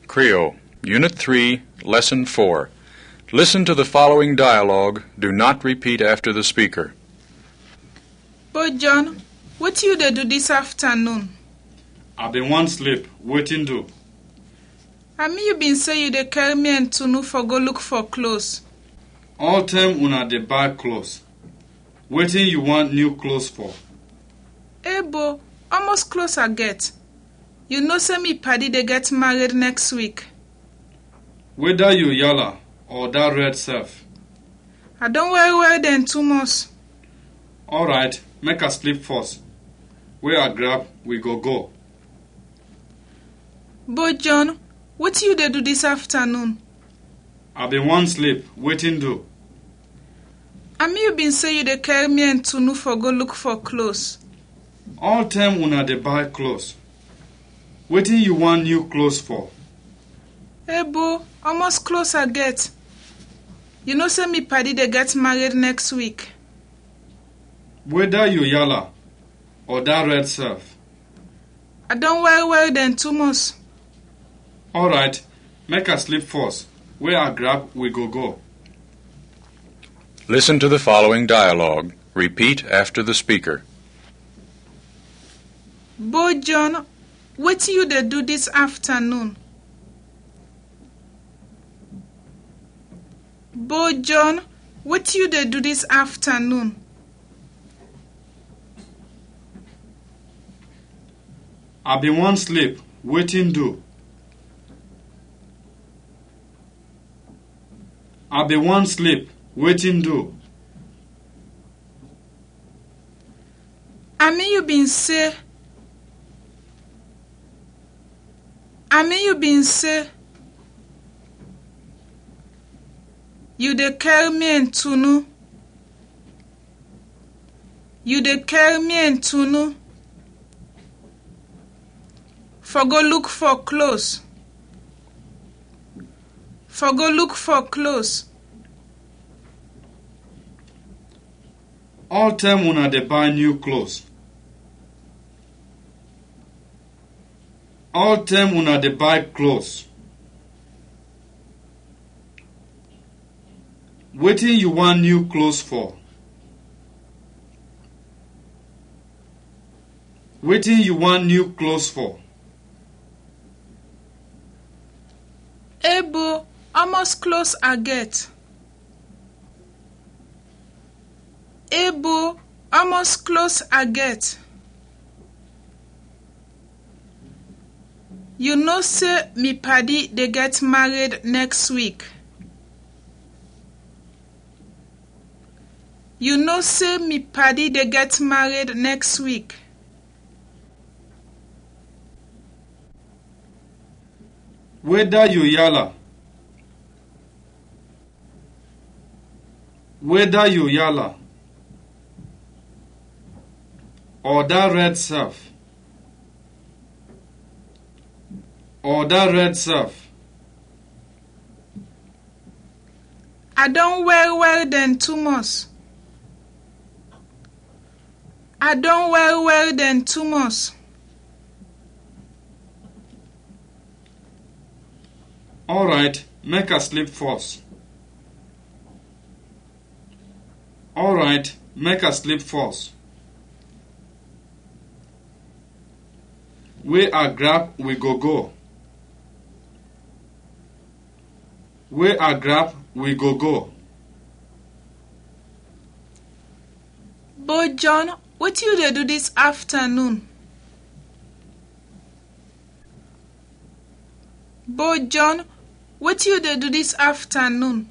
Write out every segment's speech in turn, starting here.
Creole, Unit 3, Lesson 4. Listen to the following dialogue. Do not repeat after the speaker. But John, what you dey do this afternoon? I been wan sleep, wetin do? I mean you been say you dey carry me and Tunu for go look for clothes. All time una dey buy clothes. Wetin you want new clothes for? Hey bo, almost close I get. You know say me paddy dey get married next week. Whether you yalla or that red self. I don worry well then too much. Alright, make I sleep first. Where I grab, we go go. But John, what you dey do this afternoon? I been wan sleep, wetin do? I mean you been say you dey carry me and Tunu for go look for clothes. All time una dey buy clothes. Wetin you want new clothes for? Hey bo, almost close I get. You know say me paddy dey get married next week. Whether you yalla or that red self. I don worry well then too much. Alright, make I sleep first. Where I grab, we go go. Listen to the following dialogue. Repeat after the speaker. Bo John, wetin you dey do this afternoon? Bo John, wetin you dey do this afternoon? I been wan sleep, wetin do? I been wan sleep, wetin do? I mean you been say I mean you been say you dey carry me and Tunu. You dey carry me and Tunu for go look for clothes. For go look for clothes. All time una dey buy new clothes. All time una dey buy clothes. Wetin you want new clothes for? Wetin you want new clothes for? Hey bo, almost close I get. Hey bo, almost close I get. You know say me paddy dey get married next week. You know say me paddy dey get married next week. Whether you yalla. Whether you yalla. Or that red self. Or that red self. I don well well then too much. I don well well then too much. Alright, make I sleep first. Alright, make I sleep first. Where I grab, we go go. Where I grab, we go go. But John, what you dey do this afternoon? But John, what you dey do this afternoon?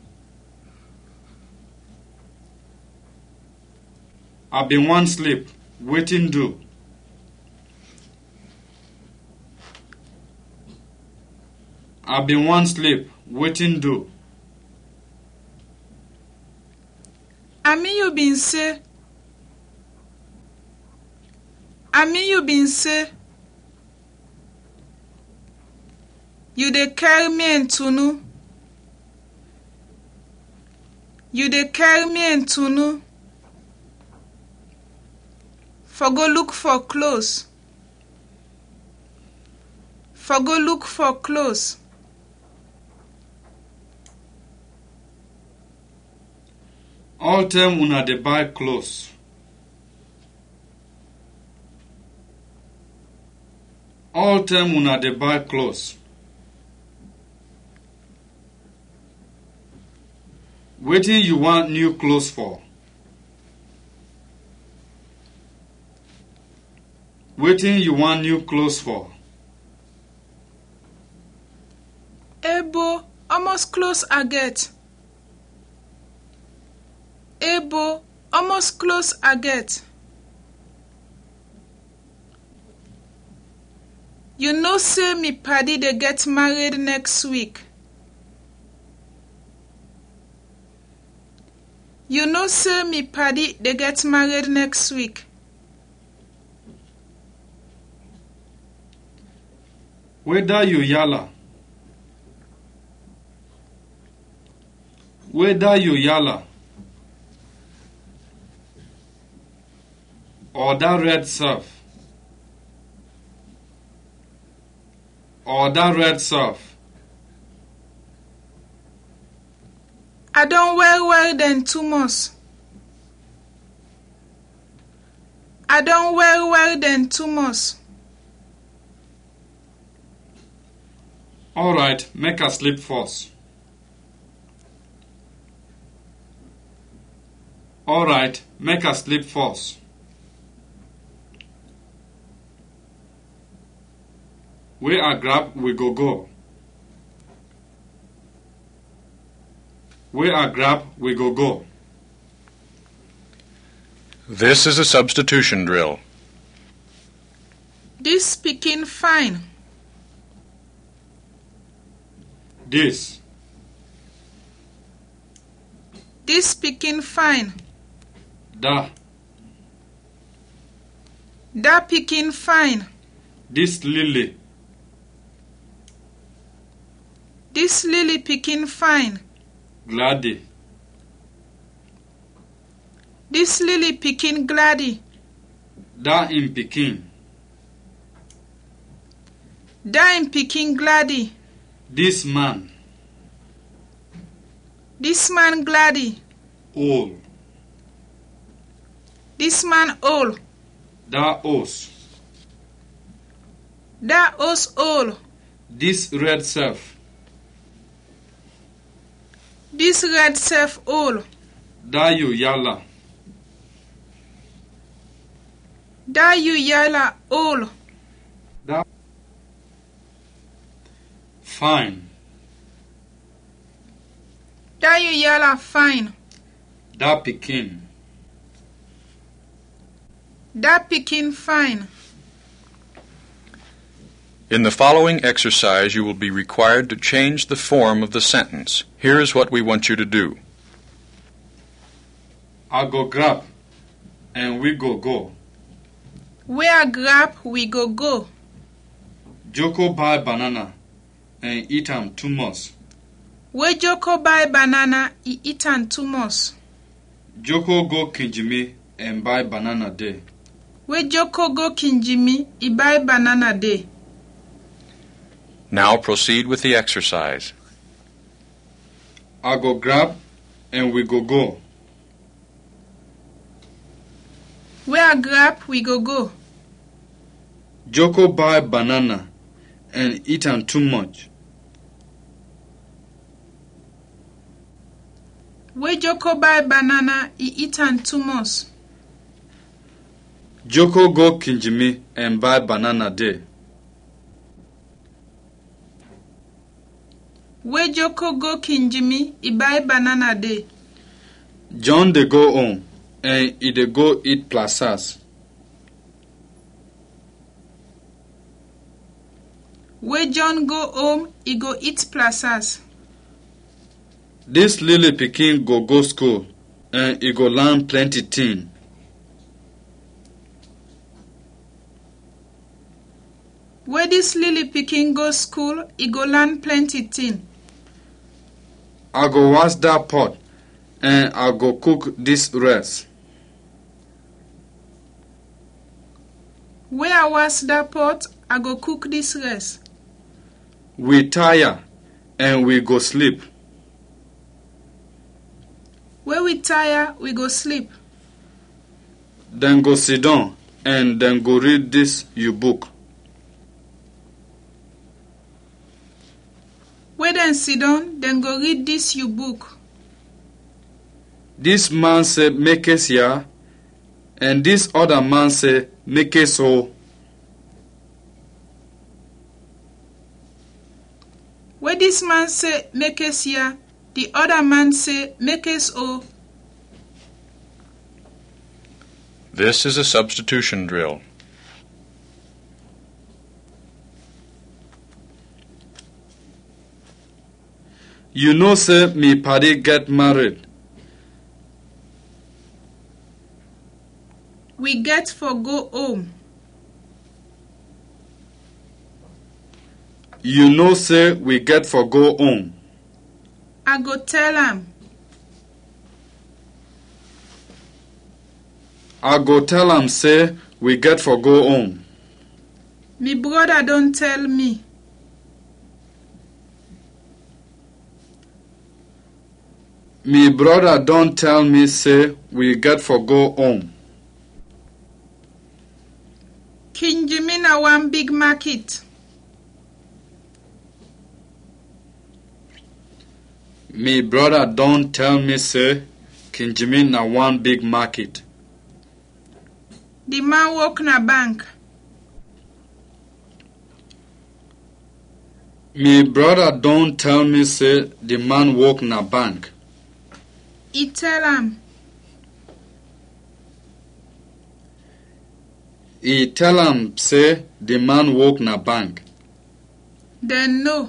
I been wan sleep, wetin do? I been wan sleep, wetin do? I mean you been say I mean you been say you dey carry me and Tunu. You dey carry me and Tunu for go look for clothes. For go look for clothes. All time una dey buy clothes. All time una dey buy clothes. Wetin you want new clothes for? Wetin you want new clothes for? Ebo, almost close I get. Ebo, almost close I get. You know say me paddy dey get married next week. You know say me paddy dey get married next week. Whether you yalla. Whether you yalla. Or that red surf. Or that red surf. I don well well den two months. I don well well den two months. Alright, make her sleep first. Alright, make her sleep first. Where I grab, we go go. Where I grab, we go go. This is a substitution drill. This pikin fine. This, This pikin fine. da, Dat pikin fine. this lily, This lily pikin fine. glady, This lily pikin glady. da in pikin, Dat im pikin glady. this man, This man glady. old, This man old. da os, Dat os old. this red self, This red self old. da you yalla, Dat you yalla old. fine, Dat you yalla fine. da pikin, Dat pikin fine. In the following exercise, you will be required to change the form of the sentence. Here is what we want you to do. I go grab, and we go go. Where grab we go go. Joko buy banana, and eat am too much. Where Joko buy banana, he eat am too much. Joko go Kinjimi and buy banana there. Where Joko go Kinjimi, he buy banana there. Now proceed with the exercise. I go grab, and we go go. Where grab we go go. Joko buy banana, and eat am too much. Where Joko buy banana, he eat am too much. Joko go Kinjimi and buy banana there. Where Joko go Kinjimi, he buy banana there. John dey go home, and he dey go eat plazas. Where John go home, he go eat plazas. This lily pikin go go school, and he go learn plenty thing. Where this lily pikin go school, he go learn plenty thing. I go wash that pot, and I go cook this rice. Where I wash that pot, I go cook this rice. We tire, and we go sleep. Where we tire, we go sleep. Then go sit down and then go read this your book. Wey dem sit down, dem go read dis you book. This man say make it here, and this other man say make it so. Wey dis man say make us here, the other man say make us o. This is a substitution drill. You know say me paddy get married. We get for go home. You know say we get for go home. I go tell am. I go tell am say we get for go home. Me brother don tell me. Me brother don tell me say we get for go home. King Jimmy na one big market. Me brother don tell me say Kinjimi na one big market. The man work na bank. Me brother don tell me say the man work na bank. He tell am. He tell am say the man work na bank. Dem know.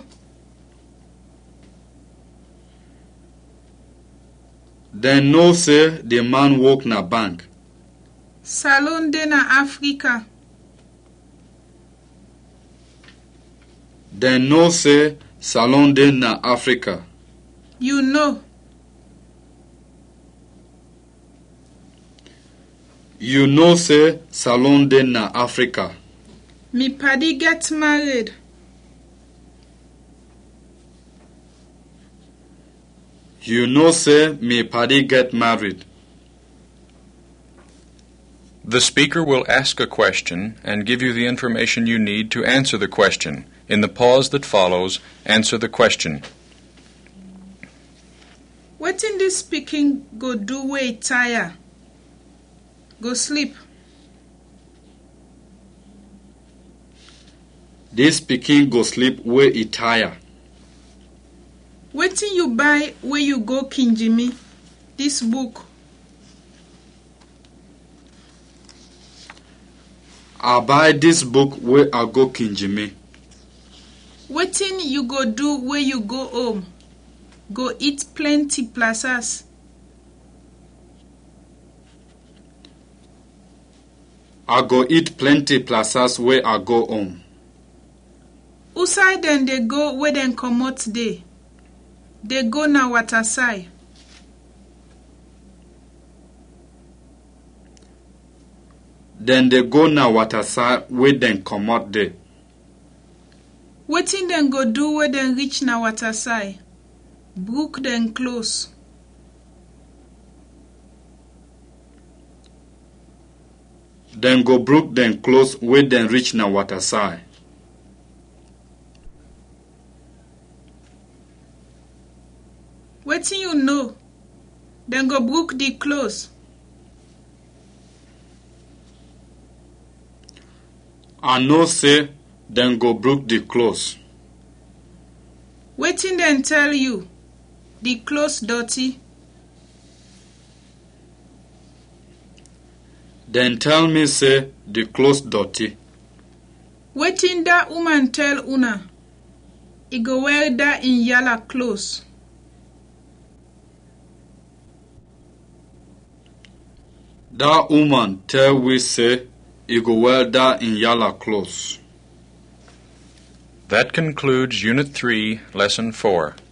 Dem know say the man work na bank. Salon dey na Africa. Dem know say salon dey na Africa. You know. You know say salon dey na Africa. Me paddy get married. You know say me paddy get married. The speaker will ask a question and give you the information you need to answer the question. In the pause that follows, answer the question. Wetin dis pikin go do wey e tire? Go sleep. This pikin go sleep wey e tire. Wetin you buy wey you go Kinjimi? Dis book. I buy this book wey I go Kinjimi. Wetin you go do wey you go home? Go eat plenty plazas. I go eat plenty plazas wey I go home. Who side dem dey go wey dem comot dey? Dey go na waterside. Dem dey go na waterside wey dem comot there. Wetin dem go do wey dem reach na waterside? Brook dem close. Dem go brook dem clothes wey dem reach na waterside. Wetin you know? Dem go brook the close. I know say dem go brook the clothes. Wetin dem tell you? The clothes dirty. Dem tell me say the clothes dirty. Wetin dat woman tell una? E go wear dat im yala clothes. Dat woman tell we say e go wear dat in yalla clothes. That concludes Unit 3, Lesson 4.